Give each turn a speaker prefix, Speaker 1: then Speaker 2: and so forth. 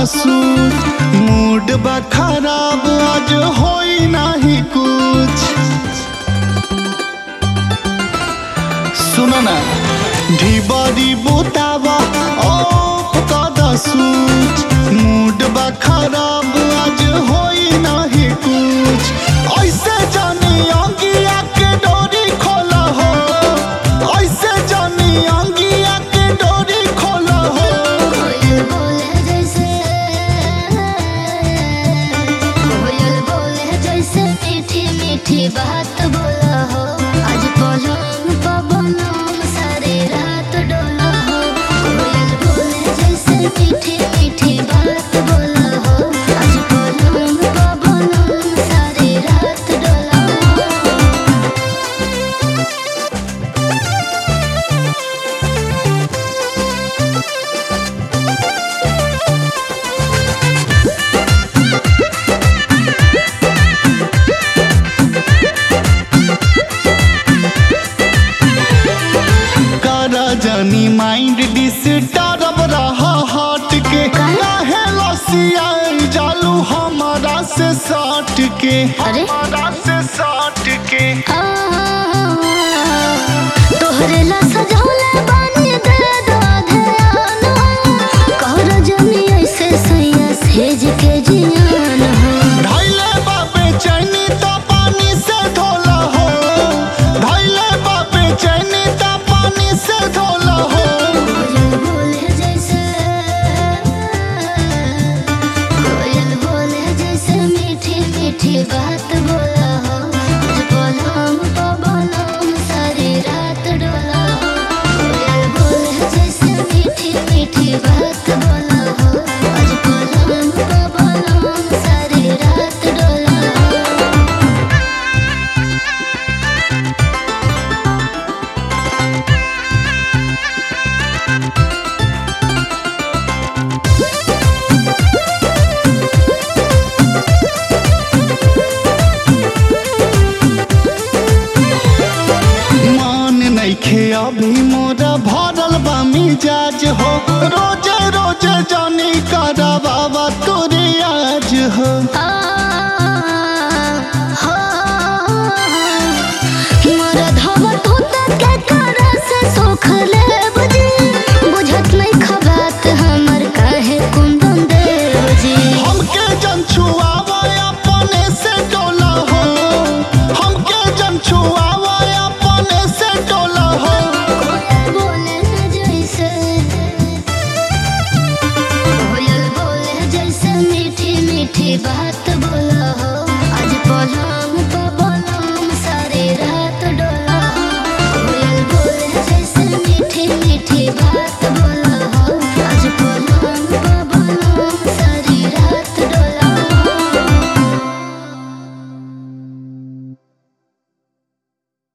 Speaker 1: Suit mood बा खराब आज होई नाही कुछ सुनो ना ढिबरी बुतावा ऑफ कद सूच मूड बा खराब आज होई नाही कुछ ऐसे जानी अंगिया के डोरी खोला हो ऐसे जानी अंगिया के डोरी खोला हो
Speaker 2: कोयल बोले जैसे कोयल बोले जैसे मीठी मीठी बात बोला हो आज पलंग पवनम सारी रात डोला हो कोयल बोले जैसे मीठी मीठी बात बोला हो आज पलंग पवनम सारी रात डोला हो
Speaker 1: करा जानी माइंड डिस्टर्ब रहा हार्ट के काहे लसिया जालू हमारा से साट के
Speaker 2: अरे?
Speaker 1: हमारा से साट के
Speaker 2: तोहरे ला सजौले बानी दे दो ध्यान कहर जमी ऐसे सैया सेज के जियान हो
Speaker 1: धैले बापे चैनी तो पानी से धोला हो धैले बापे चैनी तो पानी से धोला हो
Speaker 2: कोयल बोले जैसे कोयल बोले जैसे मीठी मीठी बात बोला हो आज पलंग पवनम सारी रात डोला हो कोयल बोले जैसे मीठी मीठी बात बोला हो आज पलंग पवनम सारी रात डोला हो
Speaker 1: मान नइखे अभी मोरा भरल बा मिजाज हो रोजे रोजे जानी करा बाबा तोरे आज हो हमके जन छुआवा अपने से डोला हो हमके जन छुआवा अपने से डोला हो
Speaker 2: बात बोला हो आज पलंग पवनम सारी रात डोला हो कोयल बोले जैसे मीठी मीठी बात